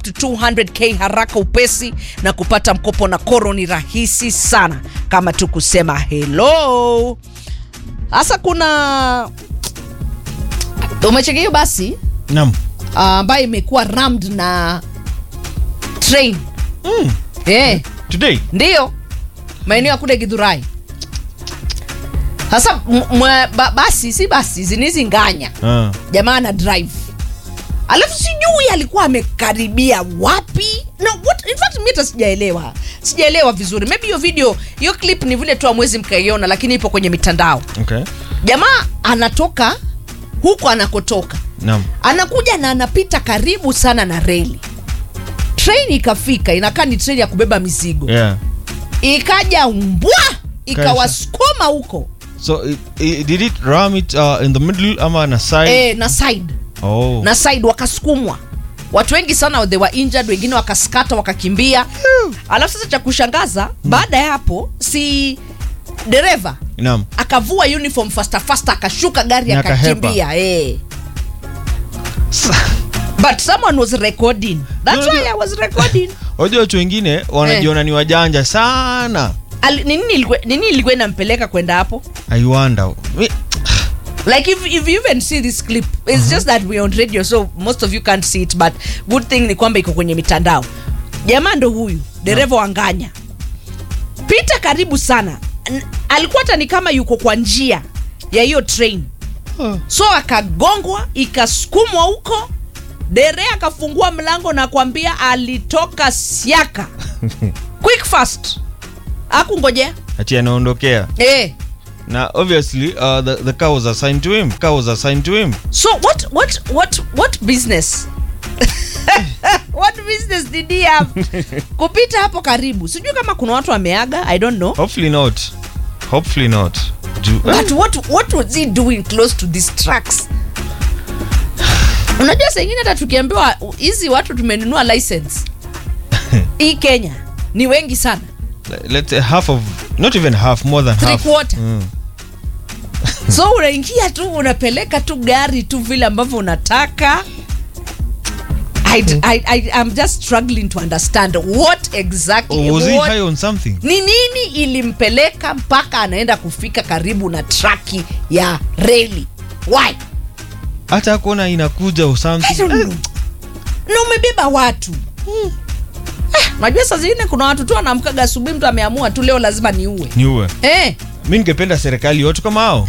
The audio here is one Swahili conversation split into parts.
to 200k haraka upesi na kupata mkopo na koro ni rahisi sana kama tu kusema hello sasa kuna umechekea hiyo basi Naam. ambayo imekuwa rammed na train Mm. eh Today. ndiyo maeneo ya kule gidhurai sasa m- mwe- ba, basi si basi zinizi nganya Ah. jamaa na drive alafu sijui alikuwa amekaribia wapi no, what, in fact mi hata sijaelewa sijaelewa vizuri maybe hiyo video hiyo clip ni vile tu amwezi mkaiona lakini ipo kwenye mitandao Okay. jamaa anatoka huko anakotoka Naam. anakuja na anapita karibu sana na reli treni ikafika inakaa ni treni ya kubeba mizigo Yeah. ikaja mbwa ikawasukuma huko So it, it, did it ram it uh, in the middle ama na side? e, na side Oh. na side wakasukumwa watu wengi sana they were injured wengine wakaskata wakakimbia alafu sasa cha kushangaza baada ya hapo si dereva Naam. akavua uniform fasta fasta akashuka gari Na akahepa. akakimbia eh. but someone was recording that's No, why no. i was recording Wajua watu wengine wanajiona ni wajanja sana. Al- nini ilikuwa- nini ilikuwa inampeleka kwenda hapo I wonder. Mi- like if, if you even see this clip it's just that we're on radio so most of you can't see it but good thing ni kwamba iko kwenye mitandao jamaa ndo huyu dereva wa nganya pita karibu sana N- alikuwa hata ni kama yuko kwa njia ya hiyo train so akagongwa ikasukumwa huko dere akafungua mlango na kwambia alitoka siaka quick fast akungojea Ati anaondokea. eh. Na obviously uh, the, the car was assigned to him. Car was assigned to him. So what what what what business? what business did he have? Kupita hapo karibu. Sijui kama kuna watu wameaga, I don't know. Hopefully not. Hopefully not. Ju- But what what was he doing close to these trucks? Unajua saa ingine hata tukiambiwa hizi watu tumenunua license. Hii Kenya ni wengi sana. let's say half of not even half more than Three half quarter. Mm. So unaingia tu unapeleka tu gari tu vile ambavyo unataka. I, I, I, I'm just struggling to understand what exactly Or was he what, high on something ni nini ilimpeleka mpaka anaenda kufika karibu na traki ya reli why hata kuona inakuja or I something don't know. na umebeba watu Eh, najua saa zingine kuna watu tu wanaamkaga asubuhi mtu ameamua tu leo lazima niue niue eh. mi ningependa serikali watu kama hao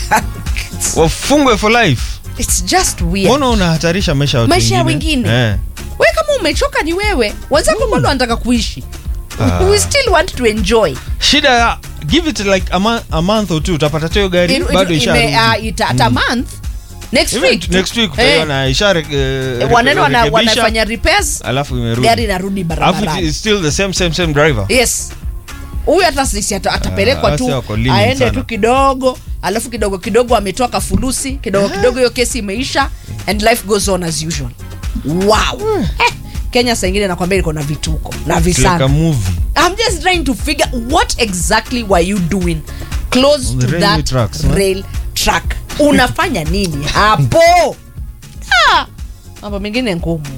wafungwe for life It's just weird. mbona unahatarisha maisha ya watu Maisha ya wengine wengine. eh. we kama umechoka ni wewe wenzako bado wanataka kuishi Ah. we still want to enjoy shida ya give it like a, month, a month or two utapata tu hiyo gari It- it- bado ime- isharudi. ah, ita- hata month next Even week next week Eh, utaiona ishare eh, wanaenda wana- rekebisha, wanafanya repairs alafu imerudi gari inarudi alafu barabarani it's still the same same same driver yes huyu hata sisi ata- atapelekwa Ah, tu sasa wako lenient aende sana. tu kidogo alafu kidogo kidogo ametoa kafulusi kidogo kidogo hiyo kesi imeisha and life goes on as usual wow eh, kenya saa ingine nakwambia iko na vituko na It's like visana a movie I'm just trying to figure what exactly were you doing close On the to railway that tracks, huh? rail track. Unafanya nini hapo? Ah, mambo mengine ngumu.